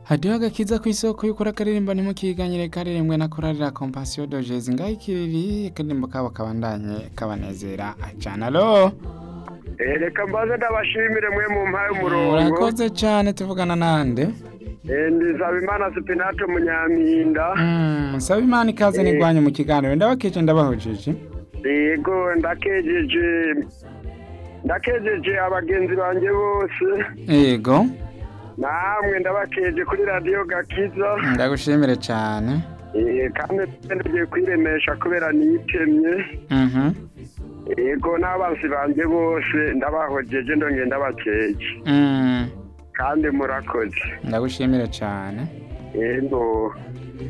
hadiho agakiza ku isoko y'ukuri akaririmbo ntimukiganyire karirimbwe na korarira kompasiyo do jezi ngayikiriri akaririmbo kabo kabandanye kabanezera acana alo reka mbaze ndabashimire mwe mu mpaye umurongo murakoze cyane tuvugana nande Eh, ndi Zabimana Sipinato Munyampinda Mm, saba imana ikaze n'igwanyu mu kiganiro ndabakije ndabahujije yego ndakejeje ndakejeje abagenzi banjye bose yego namwe ndabakeje kuri radiyo gakiza ndagushimire cyane Eh, kandi ngiye kwiremesha kubera niyitemye Mhm, yego n'abanzi banjye bose ndabahojeje ndongeye ndabakeje mm, kandi murakoze ndagushimire cyane yego